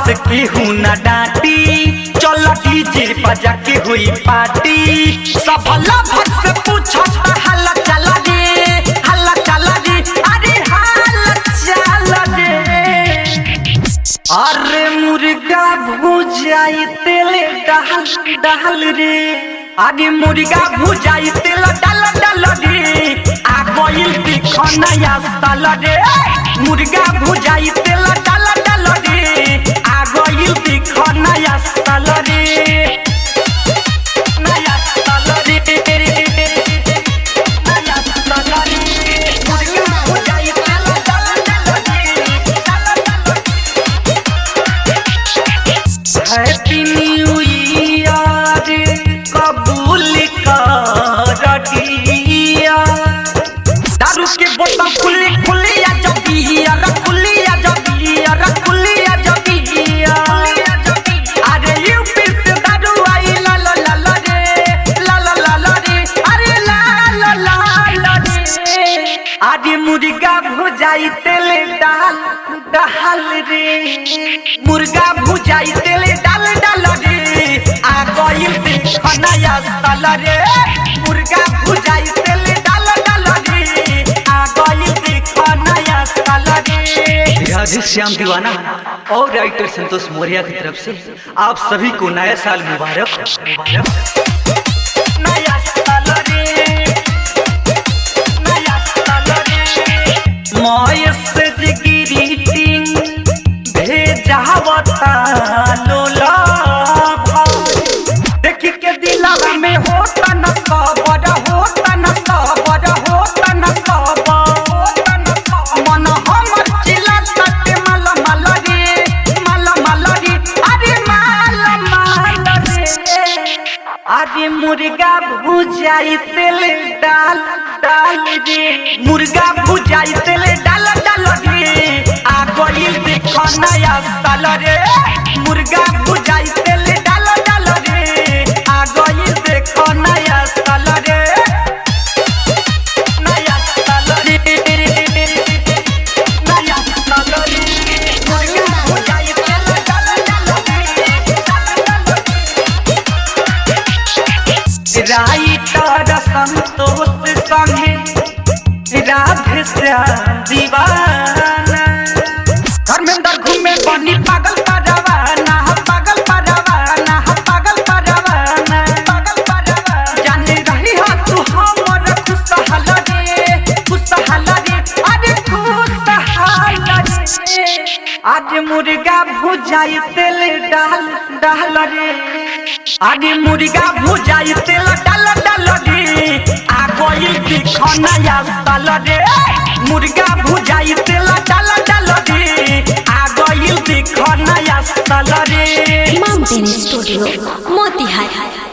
केहू न डांटी चल डीजे बजा के हुई पार्टी सब लभक से पूछो हल्ला चला रे हल्ला चला रे अरे हल्ला चला रे अरे मुर्गा भुजाई तेल डाल डाल रे अरे मुर्गा भुजाई तेल डाल डाल रे आ गइल दिखना या साल रे मुर्गा भुजाई तेल डाल डाल रे आ गइल दिखना या साल रे नया साल रे नया साल रे मुर्गा भुजाई तेल डाल डाल रे डाल डाल हैप्पी न्यू ईयर कबूल कर दिया दारू के बोतल खुली खुली आ जबिया रे खुली आ जबिया रे खुली आ जबिया अरे यूपी से दारू आई ला ला ला ला रे ला ला ला ला रे अरे ला ला ला ला रे अरे मुर्गा भुजाई तेल डाल डाल रे मुर्गा भुजाई तेल डाल डाल रे आ गइल देखना या साल रे मुर्गा भुजाई तेल डाल डाल रे आ गइल देखना या साल रे राधे श्याम दीवाना और राइटर संतोष मौर्य की तरफ से आप सभी को नया साल मुबारक मुबारक नया साल रे नया साल रे मैसेज ग्रीटिंग भेजावता लोला देख के दिलवा में होता न सबर होता न सबर होता न सबर मन हमर चिल्ला तटे मल मल रे मल मल रे अरे मल मल रे अरे मुर्गा भुजाई तेल डाल डाल रे मुर्गा भुजाई तेल डाल डाल रे आ गइल देखो नया साल रे मुर्गा भुजाई तेल डाल डाल रे आ गइल देखो नया साल रे नया साल रे नया साल रे मुर्गा भुजाई तेल डाल डाल रे डाल डाल राइटर संतोष संगे राधे श्याम दीवाना धर्मेंद्र घूमे बनी पागल परवाना पागल परवाना पागल परवाना पागल परवाना जाने रही हो तू हमर खुशहाल रे खुशहाल रे अरे खुशहाल रे आज मुर्गा भुजाई तेल डाल डाल रे आगे मुर्गा भुजाई तेल डाल डाल रे आ गइल दिखना या साल रे मुर्गा भुजाई तेल डाल डाल रे आ गइल दिखना या साल रे माउंटेन स्टूडियो मोतिहारी